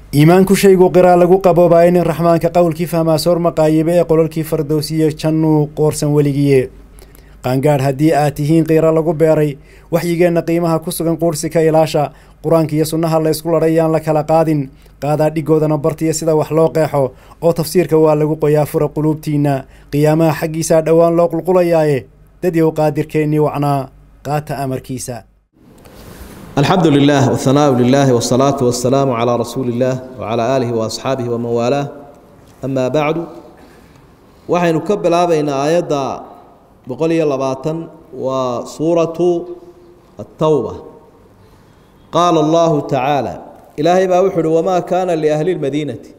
iimaanku shaygu qiraa lagu qaboobaayo nin raxmaanka qowlkii fahmaa soor maqaayibe ee qololkii fardowsiye jannuu qoorsan weligiye qaangaadh haddii aad tihiin qiira lagu beeray waxyigeenna qiimaha ku sugan quursi ka ilaasha qur-aanka iyo sunnaha la ysku ladhay yaan la kala qaadin qaadaa dhigoodana bartiya sida wax loo qeexo oo tafsiirka waa lagu qoyaa fura quluubtiinna qiyaamaha xaggiisaa dhowaan loo qulqulayaaye dadyow qaadirkeennii wacnaa qaata amarkiisa alxamdu lilah whanaaءu lilah wالsalaaةu wasalaamu calىa rasuuli اllah wcalى aalihi waasxaabihi waman waalaah ama bacdu waxaynu ka bilaabaynaa aayadda boqol iyo labaatan waa suuratu الtowba qaala اllahu tacaala ilaahay baa wuxu uhi wamaa kaana liahli اlmadiinati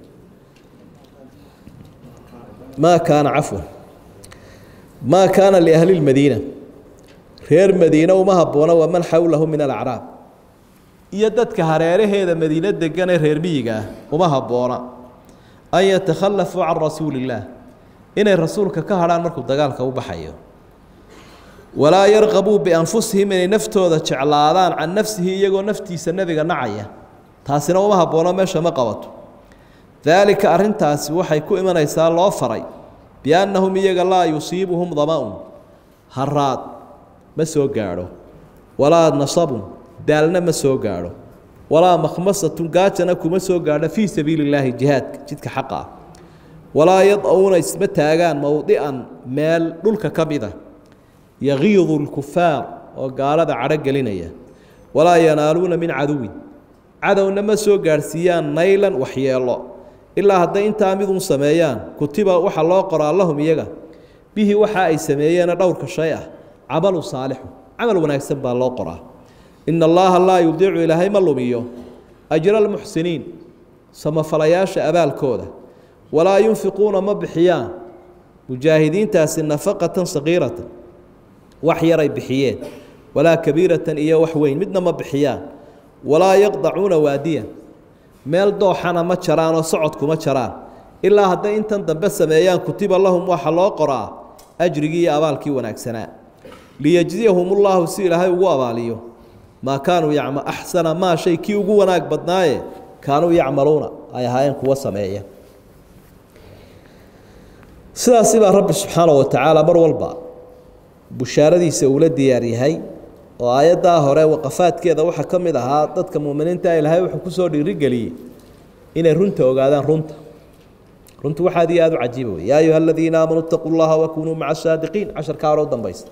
maa kaana cafwan maa kaana liahli اlmadiina reer madiine uma habboona waman xowlahu min alacraab iyo dadka hareeraheeda madiine deganee reer miyiga ah uma habboona an yatakhallafuu can rasuuli illaah inay rasuulka ka hadhaan markuu dagaalka u baxayo walaa yarqabuu bianfusihim inay naftooda jeclaadaan can nafsihi iyagoo naftiisa nebiga nacaya taasina uma habboono meesha ma qabato daalika arrintaasi waxay ku imanaysaa loo faray biannahum iyaga laa yusiibuhum dama-un haraad ma soo gaadho walaa nasabun daalna ma soo gaadho walaa makhmasatun gaajana kuma soo gaadho fii sabiili illaahi jihaadka jidka xaqa ah walaa yad-uuna isma taagaan mowdican meel dhulka ka mida yagiidu lkufaar oo gaalada cadho gelinaya walaa yanaaluuna min caduwin cadowna ma soo gaadhsiiyaan naylan waxyeelo ilaa hadday intaa midun sameeyaan kutiba waxa loo qoraa lahum iyaga bihi waxa ay sameeyeena dhowrka shay ah camalu saalixu camal wanaagsan baa loo qoraa ina allaha laa yudiicu ilaahay ma lumiyo ajra almuxsiniin samafalayaasha abaalkooda walaa yunfiquuna ma bixiyaan mujaahidiintaasi nafaqatan saqiiratan wax yaray bixiyeen walaa kabiiratan iyo wax weyn midna ma bixiyaan walaa yaqdacuuna waadiyan meel dooxana ma jaraan oo socodkuma jaraan ilaa hadday intan dambe sameeyaan kutiba lahum waxa loo qoraa ajrigii iyo abaalkii wanaagsanaa liyejziyahum ullahu si ilaahay ugu abaaliyo maa kaanuu yacma axsana maa shay kii ugu wanaag badnaaye kaanuu yacmaluuna ay ahaayeen kuwa sameeya sidaasi baa rabbi subxaana wa tacaala mar walba bushaaradiisa uula diyaar yahay oo aayaddaa hore waqafaadkeeda waxaa ka mid ahaa dadka muminiinta ilaahay wuxuu kusoo dhiirigeliyey inay runta ogaadaan runta runtu wax aad iyo aada u cajiiba wey yaa ayuha aladiina aamanuu itaquu llaha wakunuu maca saadiqiin casharkaa hore u dambaysta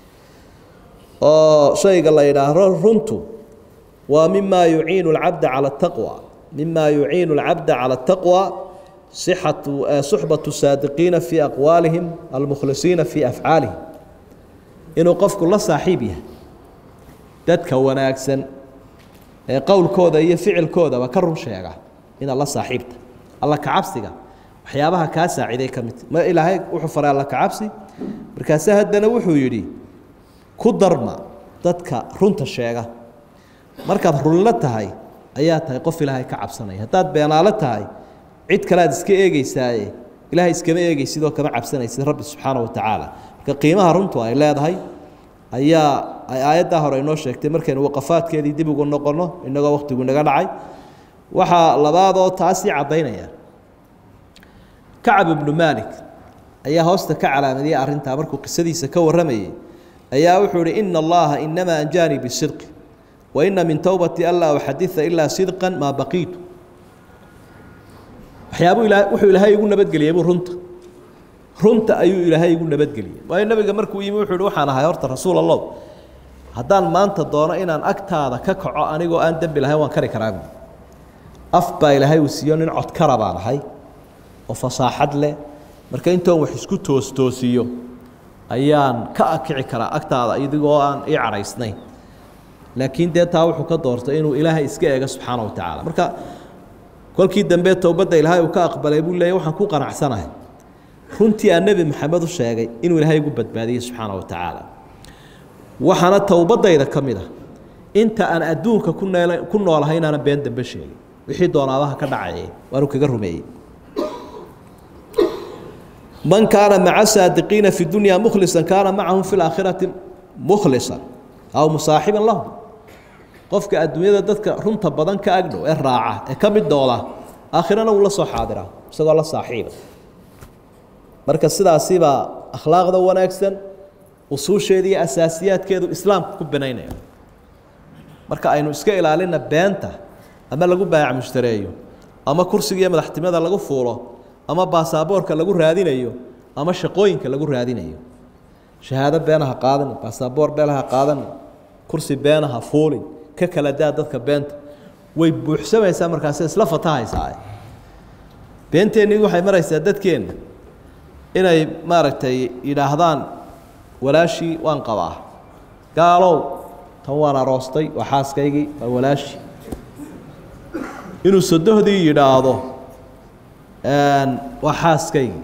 oo shayga la yidhaahdo runtu waa mima yuciinu alcabda cala ataqwa mima yuciinu alcabda cala ataqwa sixatu suxbatu saadiqiina fii aqwaalihim almukhlisiina fii afcaalihim inuu qofku la saaxiib yahay dadka wanaagsan ee qowlkooda iyo ficilkoodaba ka run sheega inaad la saaxiibta alla kacabsiga waxyaabaha kaa saaciday ka midta ma ilaahay wuxuu faray alla kacabsi markaase haddana wuxuu yidhi ku darma dadka runta sheega markaad runlo tahay ayaa tahay qof ilaahay ka cabsanaya haddaad beenaalo tahay cid kale aad iska eegeysaaye ilaahay iskama eegeysidoo kama cabsanaysid rabbi subxaana wa tacaala marka qiimaha runtu ay leedahay ayaa ay aayaddaa hore inoo sheegtay markaynu waqafaadkeedii dib ugu noqonno inagoo wakhtigu inaga dhacay waxaa labaadoo taasii caddaynaya kacab ibnu maalik ayaa hoosta ka calaamadiyey arrintaa markuu qisadiisa ka warramayey ayaa wuxuu ihi ina allaha inamaa anjaanii bisidqi wa ina min towbati anlaa uxadida ilaa sidqan maa baqiitu waxyaabuu ila wuxuu ilaahay igu nabadgeliyey buu runta runta ayuu ilaahay igu nabadgeliyey waayo nabiga markuu yimi wuxuu ihi waxaan ahay horta rasuul allow haddaan maanta doono inaan agtaada ka kaco anigoo aan dembi lahayn waan kari karaa buui af baa ilaahay uu siiyo nin codkara baan ahay oo fasaaxad leh marka intoon wax isku toostoosiyo ayaan ka akici karaa agtaada idigoo aan ii cadhaysnayn laakiin dee taa wuxuu ka doortay inuu ilaahay iska eego subxaana wa tacaala marka kolkii dambe towbadda ilaahay uu ka aqbalay buu leeyay waxaan ku qanacsanahay runtii aan nebi maxamed u sheegay inuu ilaahay igu badbaadiyey subxaana wa tacaala waxaana towbaddayda ka mid ah inta aan adduunka ku neel ku noolahay inaanan been dambe sheegin wixii doonaabaha ka dhacaye waanu kaga rumeeyey man kaana maca saadiqiina fi dunya mukhlisa kaana macahum fi laakhirati mukhlisa aw musaaxiban lahum qofka adduunyada dadka runta badan ka agdhow ee raaca ee ka mid dooda aakhirana wuu la soo xaadiraa isagoo la saaxiiba marka sidaasibaa akhlaaqda wanaagsan usuusheeda iyo asaasiyaadkeedu islaamka ku banaynaya marka aynu iska ilaalina beenta ama lagu baayac mushtareeyo ama kursiga iyo madaxtimada lagu fuulo ama baasaboorka lagu raadinayo ama shaqooyinka lagu raadinayo shahaado beenaha qaadan baasaboor beenaha qaadan kursi beenaha fuulin ka kala daa dadka beenta way buuxsamaysaa markaasi isla fatahaysaa beenteennii waxay maraysaa dadkeenna inay maaragtay yidhaahdaan walaashii waan qabaa gaalow tan waan aroostay waa xaaskaygii waa walaashii inuu sodohdii yidhaahdo waa xaaskaygii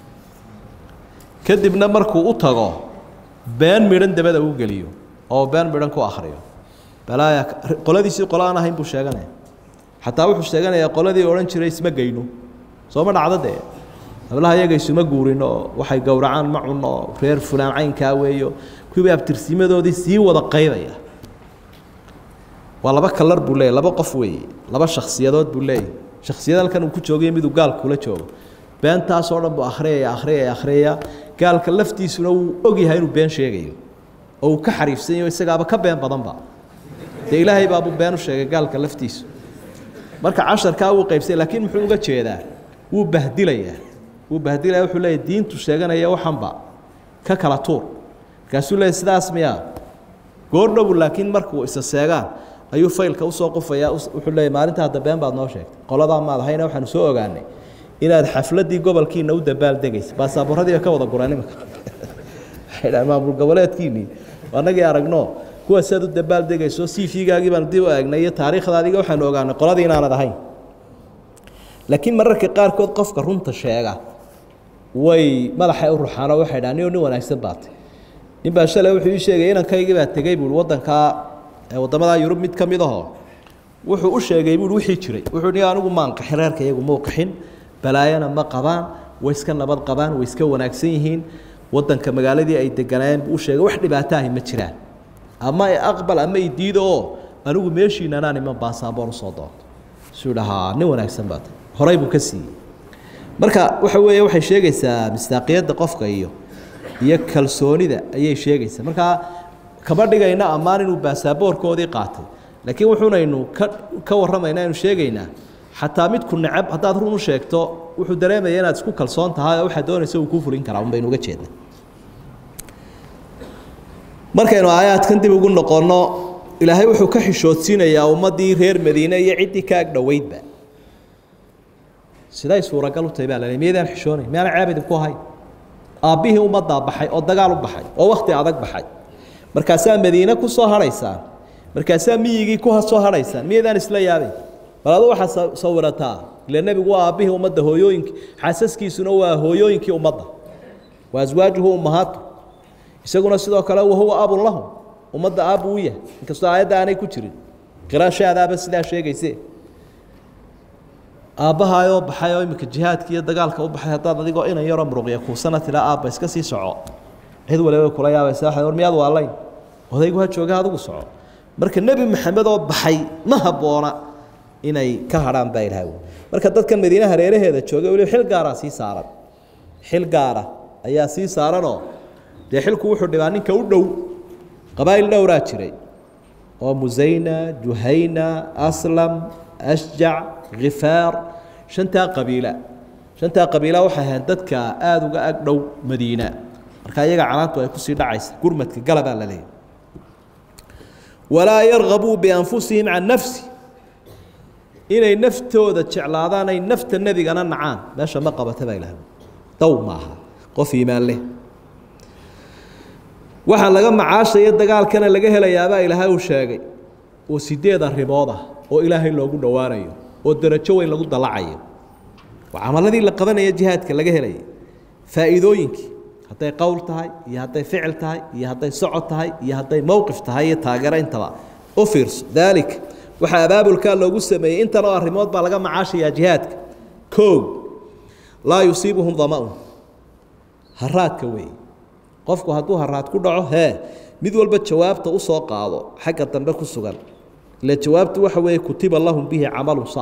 kadibna markuu u tago been midhan dabada uu geliyo oo been midhan ku akhriyo balaaya qoladiisii qolo aan ahayn buu sheeganaya xataa wuxuu sheeganayaa qoladii odhan jiray isma geyno sooma dhacdo dee hablaha iyaga isuma guurin oo waxay gowracaan ma cunno oo reer fulaan caynkaa weeyo kuwii abtirsimadoodii sii wada qaybaya waa laba kalar buu leeyahy laba qof weeye laba shakhsiyadood buu leeyahy shakhsiyad halkan uu ku joogayo miduu gaal kula joogo beentaasoo dhan buu akhriyaya akhriyaya akhriyaya gaalka laftiisuna wuu ogyahay inuu been sheegayo oo uu ka xariifsan yaho isagaaba ka been badanba dee ilaahay baabuu been u sheegay gaalka laftiisu marka casharkaa wuu qaybsay laakiin muxuu uga jeedaa wuu bahdilayaa wuu bahdilaya wuxuu leeyahy diintu sheeganaya waxanba ka kala tuur markaasuu leeyahy sidaas miyaa goordhowu laakiin markuu isa seegaan ayuu faylka usoo qufayaa wuxuu leeyahy maalinta hadda been baad noo sheegtay qoladaa maad ahayna waxaanu soo ogaanay inaad xafladdii gobolkiina u dabaaldegaysa baasaaboorradii ka wada guraan imika waxay dhahan maamul goboleedkiinii annagii aragno kuwa siaad u dabaaldegayso cv-gaagii baanu dib u eegnay iyo taariikhdaadiga waxaanu ogaanay qoladii inaanad ahayn laakiin mararka qaarkood qofka runta sheega way madaxay u ruxaanoo waxay dhahan nin nin wanaagsan baatay nin baa shalay wuxuu ii sheegay inankaygii baa tegey buui waddankaa waddamadaa yurub mid ka mid ahoo wuxuu u sheegay buui wixii jiray wuxuu ni anigu maan qaxin reerka iyagu muu qaxin balaayana ma qabaan way iska nabad qabaan way iska wanaagsan yihiin waddanka magaaladii ay deganaayeen buu u sheegay wax dhibaato ahi ma jiraan ama aqbal ama i diido oo anigu meeshiinanaan iman baasaaboor usoo doonto suu dhahaa nin wanaagsan baata horay buu ka siiyey marka waxa weeye waxay sheegaysaa mistaaqiyadda qofka iyo iyo kalsoonida ayay sheegaysaa markaa kama dhigayna ammaan inuu baasaaboorkoodii qaatay laakiin wuxuunaynu ka ka warramaynaa aynu sheegaynaa xataa midku necab haddaad run u sheegto wuxuu dareemaya inaad isku kalsoon tahay oo waxaad doonaysa uu kuu fulin karaa un baynu uga jeedna markaynu aayaadkan dib ugu noqonno ilaahay wuxuu ka xishoodsiinayaa ummaddii reer madiine iyo ciddii ka ag dhoweydba siday suuragal u tahay baa laleey miyaydaan xishoonayn miyaana ceeb idinku ahayn aabbihii ummaddaa baxay oo dagaal u baxay oo wakhti adag baxay markaasaa madiine ku soo hadhaysaan markaasaa miyigii ku soo hadhaysaan miyaydaan isla yaabayn bal adu waxaad sawirataa ila nebigu waa aabbihii ummadda hooyooyinkii xaasaskiisuna waa hooyooyinkii ummadda wa aswaajuhu ummahaatu isaguna sidoo kale wahuwa abun lahum ummadda aabbu u yahay inkastoo aayadda aanay ku jirin qiraashaadaaba sidaa sheegayse aabbahaayoo baxay oo iminka jihaadka iyo dagaalka u baxay haddaad adigoo inan yaroo muruqya kuusana tidhaa aabba iska sii soco cid waliba kula yaabaysa waxay war miyaad waalayn odaygu ha jooga adigu soco marka nebi maxamed oo baxay ma habboona inay ka hadhaan baa ilahay marka dadkan madiine hareeraheeda joogay weliba xil gaaraa sii saaran xil gaara ayaa sii saaranoo dee xilku wuxuu dhibaa ninka u dhow qabaa'il dhowraa jiray oo musayna juhayna aslam ashjac khifaar shantaa qabiila shantaa qabiila waxay ahayn dadka aada uga ag dhow madiina marka iyaga canaantu ay kusii dhacaysa gurmadka galabaa la leeyahy walaa yargabuu bianfusihim can nafsi inay naftooda jeclaadaan ay nafta nebigana nacaan meesha ma qabata baa ilahay dow maaha qof iimaan leh waxaa laga macaashaya dagaalkana laga helayaabaa ilaahay uu sheegay oo sideed arrimood ah oo ilaahay loogu dhowaanayo oo darajo weyn lagu dalacayo waa camaladii la qabanaya jihaadka laga helaya faa'iidooyinkii hadday qowl tahay iyo hadday ficil tahay iyo hadday socod tahay iyo hadday mowqif tahay iyo taageero intaba u fiirso daalik waxaa abaabulkaa loogu sameeyey intan oo arrimood baa laga macaashayaa jihaadka kow laa yusiibuhum dama-un haraadka weeye qofku hadduu haraad ku dhaco hee mid walba jawaabta usoo qaado xagga dambe ku sugan ila jawaabtu waxa weeye kutiba lahum bihi camalu saalix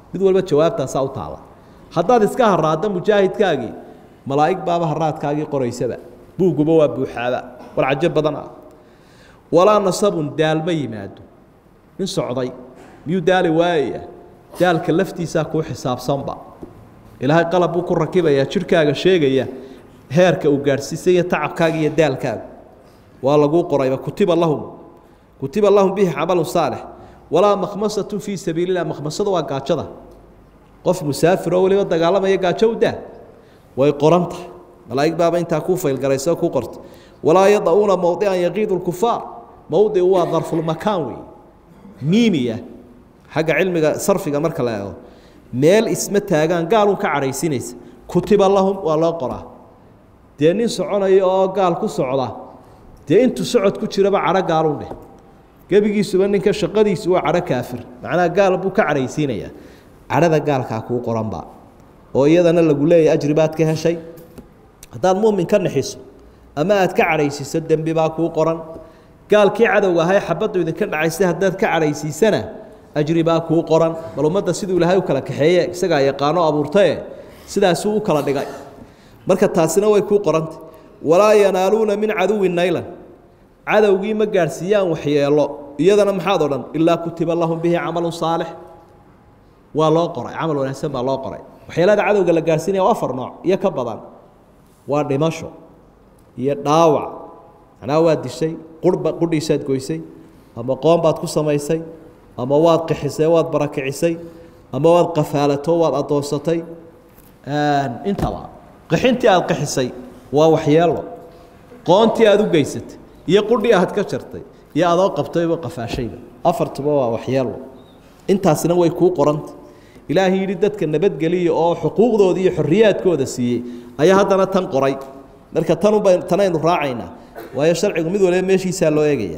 mid walba jawaabtaasaa u taala haddaad iska haraadda mujaahidkaagii malaa'ig baaba haraadkaagii qoraysaba buugguba waa buuxaaba war cajo badan ah walaa nasabun daal ma yimaado nin socday miyuu daali waayaya daalka laftiisaa kuu xisaabsanba ilaahay qalab buu ku rakibayaa jidhkaaga sheegaya heerka uu gaadhsiisay iyo tacabkaaga iyo daalkaaga waa laguu qorayba kutiba lahum kutiba lahum bihi camalun saalix walaa makhmasatun fii sabiili illah makhmasada waa gaajada qof musaafir oo weliba dagaalamaya gaajo u daa way qoran tahay malaa'ig baaba intaa kuu faylgaraysa oo kuu qorta walaa yada'uuna mowdican yaqiidu lkufaar mowdicu waa darfulmakaan wey miimiya xagga cilmiga sarfiga marka la eego meel isma taagaan gaalun ka cadhaysinaysa kutiba lahum waa loo qoraa dee nin soconaya oo gaal ku socda dee intuu socod ku jiraba cadho gaalun dheh gebigiisuba ninka shaqadiisu waa cadho kaafir macnaha gaal buu ka cadhaysiinayaa cadhada gaalkaa kuu qoranba oo iyadana lagu leeyahy ajri baad ka heshay haddaad muumin ka naxiso ama aad ka cadhaysiiso dembi baa kuu qoran gaalkii cadowga ahay xabaddu idinka dhacaysay haddaad ka cadhaysiisana ajri baa kuu qoran bal ummadda siduu ilaahay u kala kaxeeye isagaa yaqaano abuurtae sidaasuu u kala dhigay marka taasina way kuu qorantay walaa yanaaluuna min caduwin naylan cadowgii ma gaadhsiiyaan waxyeelo iyadana maxaad odhan ilaa kutiba lahum bihi camalun saalix waa loo qoray camal wanaagsan baa loo qoray waxyeelada cadowga la gaadhsiinaya waa afar nooc iyo ka badan waa dhimasho iyo dhaawac macnaha waad dishay qurhba qudhiisaad goysay ama qoon baad ku samaysay ama waad qixisay waad barakicisay ama waad qafaalato waad addoonsatay intaba qixintii aad qixisay waa waxyeelo qoontii aad u geysatay iyo qudhii aad ka jartay iyo adoo qabtayba qafaashayba afartuba waa waxyeelo intaasina way kuu qoranta ilaahay yidhi dadka nabadgeliya oo xuquuqdooda iyo xorriyaadkooda siiyey ayaa haddana tan qoray marka tanunba tanaynu raacaynaa waayo sharcigu mid waliba meeshiisaa loo eegaya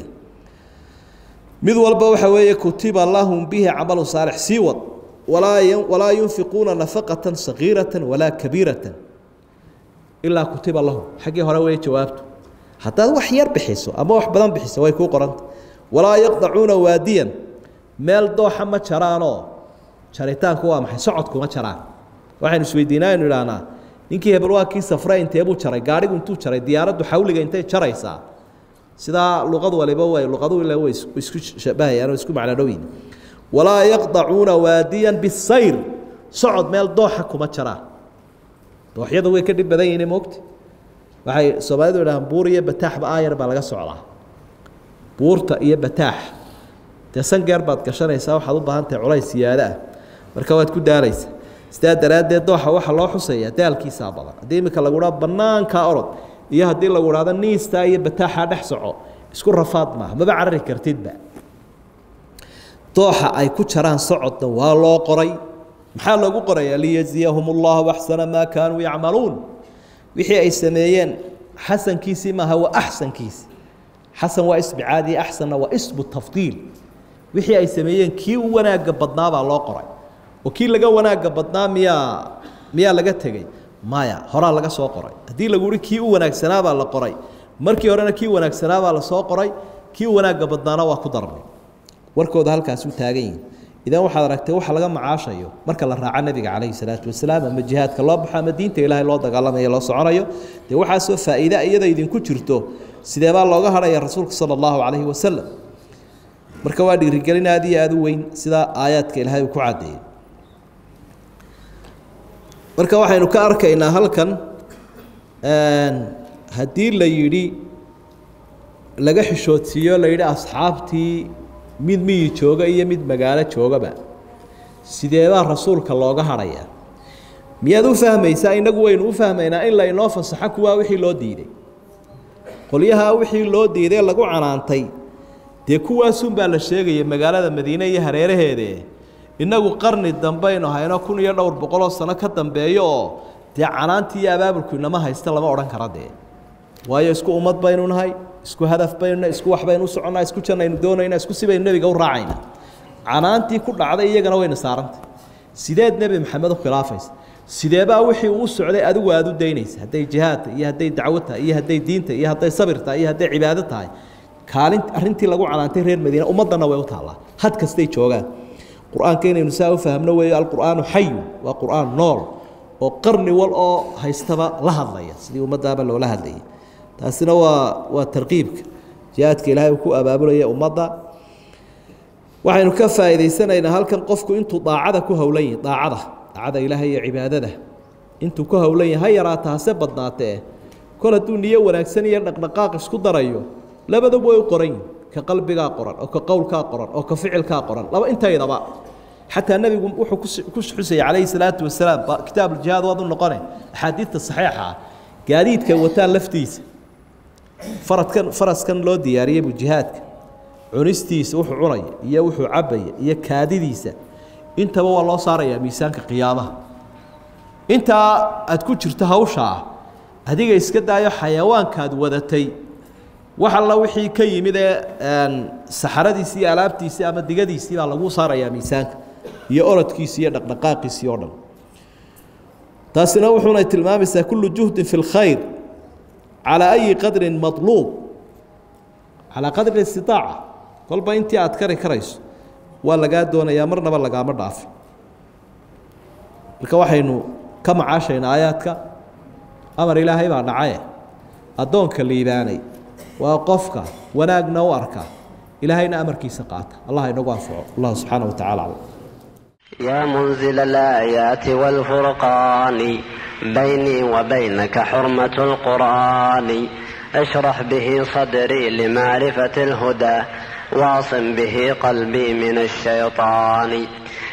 mid walba waxa weeye kutiba lahum bihi camalu saalix sii wad walaa walaa yunfiquuna nafaqatan sagiiratan walaa kabiiratan ilaa kutiba lahum xaggii hore wey jawaabtu haddaad wax yar bixiso ama wax badan bixiso way kuu qoranta walaa yaqdacuuna waadiyan meel dooxa ma jaraanoo jaritaanku waa maxay socodkuma jaraan waxaynu isweydiinaa aynu idhaahnaa ninkii hebel waa kii safre inteebuu jaray gaadhigu intuu jaray diyaaraddu xawliga intay jaraysaa sidaa luqad waliba way luqadu ila way isku shabahayaan oo isku macno dhowiin walaa yaqdacuuna waadiyan bisayr socod meel dooxa kuma jaraan dooxyadu way ka dhib badan yihiin moogta waxay soomaalidu idhahaan buur iyo bataaxba aayar baa laga socdaa buurta iyo bataax dee sangeer baad gashanaysaa waxaad u baahan tahay culays siyaado ah marka waad ku daalaysa sidaa daraaddeed dooxa waxaa loo xuseeyaa daalkiisaa badan haddii iminka lagu dhaha bannaankaa orod iyo haddii lagu dhahdo niistaa iyo bataaxaa dhex soco isku rafaad maaha maba carari kartidba dooxa ay ku jaraan socodna waa loo qoray maxaa loogu qorayaa liyajziyahum allahu axsana maa kaanuu yacmaluun wixii ay sameeyeen xasankiisii maaha waa axsankiisi xasan waa ismi caadi axsanna waa ismu tafdiil wixii ay sameeyeen kii u wanaagga badnaa baa loo qoray oo kii laga wanaagga badnaa miyaa miyaa laga tegey maya horaa laga soo qoray haddii lagu uhi kii u wanaagsanaabaa la qoray markii horena kii wanaagsanaabaa la soo qoray kii u wanaagga badnaana waa ku darnay warkooda halkaas u taagan yihin idan waxaad aragtay waxa laga macaashayo marka la raaco nebiga calayhi salaatu wasalaam ama jihaadka loo baxo ama diinta ilaahay loo dagaalamayo loo soconayo dee waxaasoo faa'iida iyada idinku jirto sidee baa looga hadhaya rasuulka sala allahu calayhi wasalam marka waa dhiirigelin aad iyo aada u weyn sida aayaadka ilaahay uu ku caddeeyey marka waxaynu ka arkaynaa halkan haddii la yidhi laga xishoodsiiyo la yidhi asxaabtii mid miyi jooga iyo mid magaalo joogaba sideebaa rasuulka looga hadhayaa miyaad u fahmaysaa innagu waynu u fahmaynaa in laynoo fasaxo kuwaa wixii loo diiday qolyahaa wixii loo diiday lagu canaantay dee kuwaasunbaa la sheegaya magaalada madiine iyo hareeraheede innagu qarni dambaynu hayno kun iyo dhowr boqoloo sano ka dambeeyo oo dee canaantii iyo abaabulku inama haysta lama odhan kara dee waayo isku ummad baynu nahay isku hadaf baynu isku wax baynu u soconnaa isku jannaynu doonaynaa isku si baynu nebiga u raacaynaa canaantii ku dhacday iyagana wayna saarantay sideed nebi maxamed u khilaafaysa sideebaa wixii uu socday adigu aada u daynaysa hadday jihaad tahay iyo hadday dacwo tahay iyo hadday diin tahay iyo hadday sabir tahay iyo hadday cibaado tahay kaalin arrintii lagu canaantay reer madiina ummaddanna way u taallaa had kastay joogaan qur-aanka inaynu saa u fahmno weeyo alqur'aanu xayu waa qur'aan nool oo qarni wal oo haystaba la hadlaya sidii ummaddaaba loola hadlayay taasina waa waa tarqiibka jihaadka ilaahay uu ku abaabulaya ummadda waxaynu ka faa'iidaysanaynaa halkan qofku intuu daacada ku howlan yahay daacada daacada ilaahay iyo cibaadada intuu ku howlan yahay ha yaraata hase badnaatee kol hadduu niyo wanaagsan iyo dhaqdhaqaaq isku darayo labaduba way u qoran yihin ka qalbigaa qoran oo ka qowlkaa qoran oo ka ficilkaa qoran laba intaydaba xataa nebigu wuxuu ku xusayay calayhi salaatu wasalaam kitaabujihaad waad u noqone axaadiidta saxiixa ah gaadiidka wataan laftiisa faradkan faraskan loo diyaariyey buu jihaadka cunistiisa wuxuu cunaya iyo wuxuu cabaya iyo kaadidiisa intaba waa loo saarayaa miisaanka qiyaamaha intaa aad ku jirto hawshaa adiga iska daayo xayawaankaad wadatay wax alla wixii ka yimid ee saxaradiisii iyo alaabtiisii ama digadiisii baa lagu saarayaa miisaanka iyo orodkiisi iyo dhaqdhaqaaqiisii oo dhan taasina wuxuuna tilmaamaysaa kullu juhdin fi اlkhayr calaa ayi qadrin maطluub calaa qadri istitaaca kolba intii aad kari karayso waa lagaa doonayaa marnaba lagaama dhaafin marka waxaynu ka macaashaynaa aayaadka amar ilaahay baa dhacaye addoonka liibaanay waa qofka wanaagna u arka ilaahayna amarkiisa qaata allah inagu anfaco allah subxaana wa tacala aclam يا منزل الآيات والفرقان بيني وبينك حرمة القرآن اشرح به صدري لمعرفة الهدى واعصم به قلبي من الشيطان